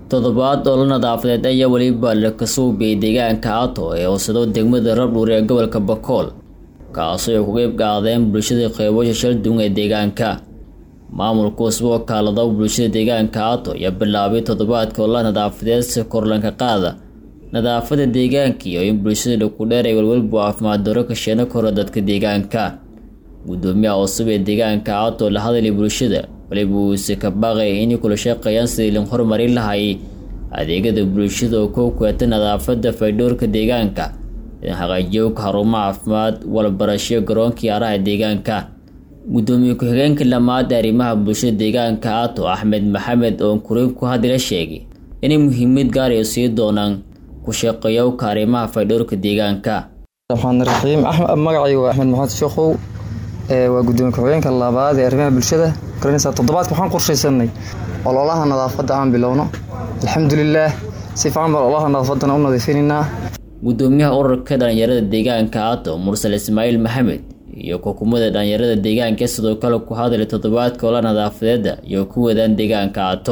toddobaad oo la nadaafadeed ayaa weliba la kasuubiyey deegaanka ato ee hoosado degmada rabdhuur ee gobolka bakool kaasoo ay ku qeyb qaadeen bulshada qeybasha shalduun ee deegaanka maamulka usboo kaalada bulshada deegaanka ato ayaa bilaabay toddobaadka oo la nadaafadeed si korlanka qaada nadaafada deegaanka iyo in bulshada dhakudheer ay walwalba caafimaad daro ka sheeno kora dadka deegaanka gudoomiyaha cusub ee deegaanka ato la hadlay bulshada waliba uuse ka baaqay inay kula shaqeeyaan sidii la horumarin lahay adeegyada bulshada oo ku kuwata nadaafada faydhowrka deegaanka in haqaajiyoka xarumo caafimaad walbarasho garoonkii araha deegaanka gudoomiye ku-xigeenka lamaad arrimaha bulshada deegaanka ato axmed maxamed oo kuriin ku hadila sheegay inay muhiimad gaar ay sii doonaan ku shaqeeyowka arrimaha faydhowrka deegaanka raxmaan raxiim magacaygu waa axmed maxamed sheekhow waa gudoomiye ku-xigeenka labaad ee arrimaha bulshada garanaysaa toddobaadka waxaan qorshaysanay ololaha nadaafadda aan bilowno alxamdulilaah si fiican baan ololaha nadaafadana u nadiifinaynaa gudoomiyaha ururka dhalinyarada deegaanka ato mursal ismaaciil maxamed iyo xukuumadda dhalinyarada deegaanka sidoo kale ku hadlay toddobaadka ola nadaafadeeda iyo ku wadaan deegaanka ato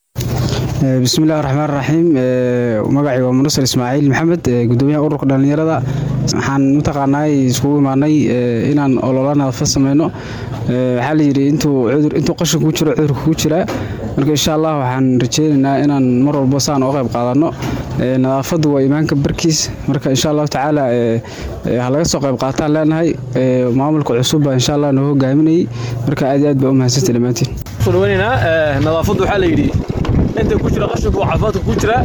bismillahi raxmaan raxiim magacii waa mursal ismaaciil maxamed gudoomiyaha ururka dhalinyarada waxaan mataqaanaa iskugu imaanay inaan olola nadaafad sameyno waxaa layidhi intuu qashinka ku jiro cudurka ku jiraa marka insha allah waxaan rajeynaynaa inaan mar walbo saan oo qayb qaadano nadaafaddu waa imaanka barkiis marka insha allahu tacaala ha laga soo qayb qaataan leenahay maamulka cusubba insha allah noo hogaaminayay marka aad iyo aad baa u mahadsanta dhammaantiin nadaafaddu waxaa layidhi inta ku jira qashinku waa caafimaadka ku jira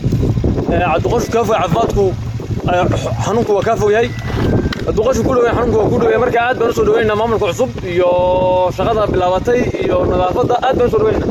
hadduu qashinku kaa fogay caafimaadku xanuunku waa kaa fogyahay hadduu qashinku ku dhaway xanuunku waa ku dhaway marka aad baan usoo dhaweynaa maamulka cusub iyo shaqada bilaabatay iyo nadaafadda aad baan usoo dhaweynaa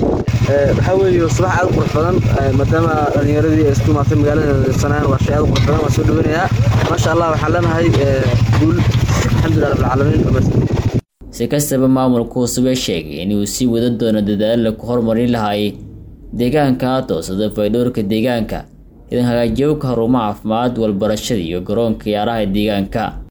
waxaa weeye subax aad u qurux badan maadaama dhalinyaradii ay isku imaatay magaalada nadiifsanayaan waa shay aad u qurux badan waan soo dhaweynayaa maasha allah waxaan leenahay guul alxamdulilah rabbilcaalamiin si kastaba maamulka cusubee sheegay inuu sii wada doono dadaalla ku horumarin lahay deegaanka toosada faydhowrka deegaanka idan hagaajiyowka xarumo caafimaad walbarashada iyo garoonka ciyaaraha deegaanka